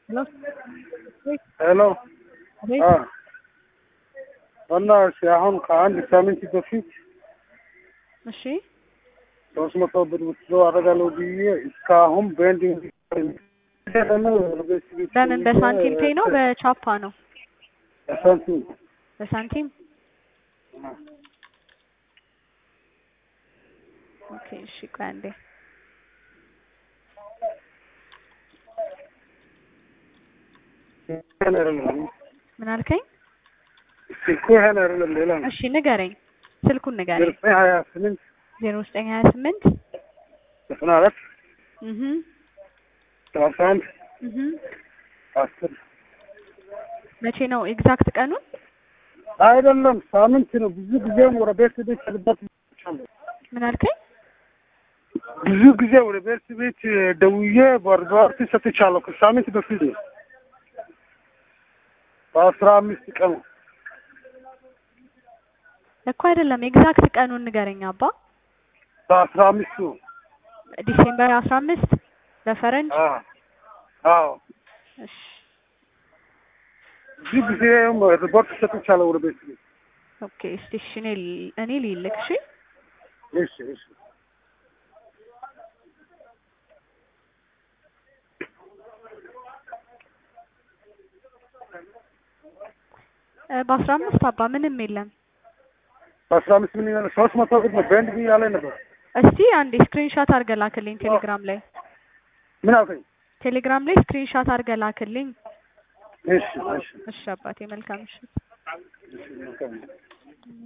Hello? Wait, ሄሎ wait. እና እሺ አሁን ከአንድ ሳምንት በፊት እሺ ሶስት መቶ ብር ውስዶ አደርጋለሁ ብዬ እስካሁን ቤንዲንግ በምን በሳንቲም ፔ ነው በቻፓ ነው? በሳንቲም በሳንቲም ኦኬ። እሺ ቆይ አንዴ ምን አልከኝ? ስልኩ ይሄን አይደለም ሌላ ነው። እሺ ንገረኝ፣ ስልኩን ንገረኝ። ዘጠኝ ሀያ ስምንት ዜሮ ዘጠኝ ሀያ ስምንት ዘጠና አራት እህ ሰላሳ አንድ እህ አስር መቼ ነው ኤግዛክት ቀኑን? አይደለም ሳምንት ነው። ብዙ ጊዜም ወደ ቤት ቤት ልበት ምን አልከኝ? ብዙ ጊዜ ወደ ቤት ቤት ደውዬ በርዛርቲ ሰጥቻለሁ። ከሳምንት በፊት ነው በአስራ አምስት ቀን እኮ አይደለም ኤግዛክት ቀኑን ንገረኝ አባ። በአስራ አምስቱ ዲሴምበር አስራ አምስት በፈረንጅ አዎ አዎ እሺ ብዙ ጊዜም ሪፖርት ሰጥቻለሁ ወደ ቤት ቤት። ኦኬ እስቲ እሺ እኔ ል- እኔ ልልክ እሺ እሺ እሺ እ በአስራ አምስት አባ ምንም የለም። በአስራ አምስት ምን ይላል? ሶስት መቶ ብር ነው ቤንድ ብዬ ያለ ነበር። እስቲ አንዴ ስክሪንሾት አድርገህ ላክልኝ ቴሌግራም ላይ ምን አልከኝ? ቴሌግራም ላይ ስክሪንሾት አድርገህ ላክልኝ። እሺ እሺ እሺ አባቴ መልካም ምሽት። እሺ መልካም ነው።